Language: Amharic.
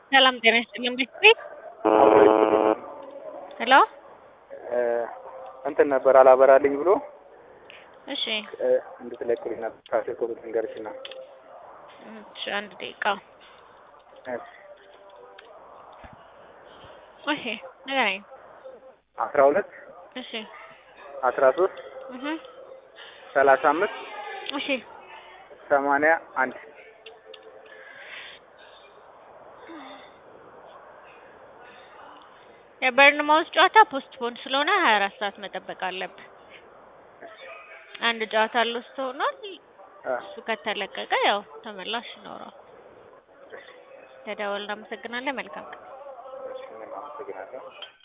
ሰላም ጤና ይስጥልኝ። ቤት ሄሎ እንትን ነበር አላበራልኝ ብሎ እሺ እንድትለቅልኝ ነበር ካሴር ኮብት ንገርሽና እሺ አንድ ደቂቃ እሺ ንገረኝ። አስራ ሁለት እሺ አስራ ሶስት እህ ሰላሳ አምስት እሺ ሰማንያ አንድ የበርንማውዝ ጨዋታ ፖስትፖን ስለሆነ ሀያ አራት ሰዓት መጠበቅ አለብህ። አንድ ጨዋታ ሎስት ሆኗል። እሱ ከተለቀቀ ያው ተመላሽ ይኖረዋል። ተደወል። እናመሰግናለን። መልካም ቀን። አመሰግናለሁ።